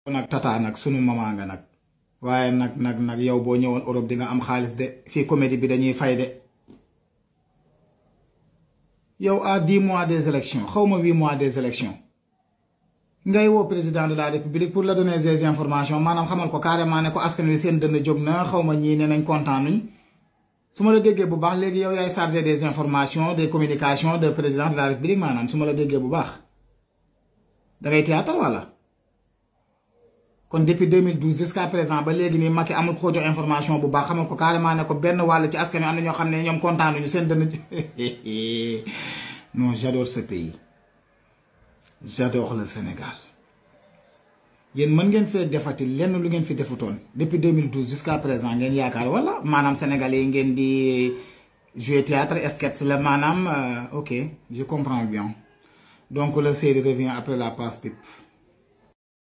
nag tata nag sunu mama nga nag waaye nag nag nag yow boo ñëwoon Europe di nga am xaalis de fii comédie bi dañuy fay de yow à dix mois des élections xaw ma huit mois des élections ngay woo président de la république pour la donner des informations maanaam xamal ko carrément ne ko askan wi seen dënn jóg na xaw ma ñii ne nañ kontaan nuñ su ma la déggee bu baax léegi yow yaay chargé des informations des communications de président de la république maanaam su ma la déggee bu baax da ngay théâtre wala kon depuis 2012 jusqu'à présent ba léegi nii Macky amul ko jox information bu baax xamal ko carrément ne ko benn wàll ci askan wi am na ñoo xam ne ñoom kontaan nañu seen dënn non j'adore ce pays j'adore le Sénégal yéen mën ngeen fee defati lenn lu ngeen fi defutoon depuis 2012 jusqu'à présent ngeen yaakaar wala maanaam sénégalais yi ngeen di jouer théâtre sketch la maanaam ok je comprends bien donc la série revient après la passe pipe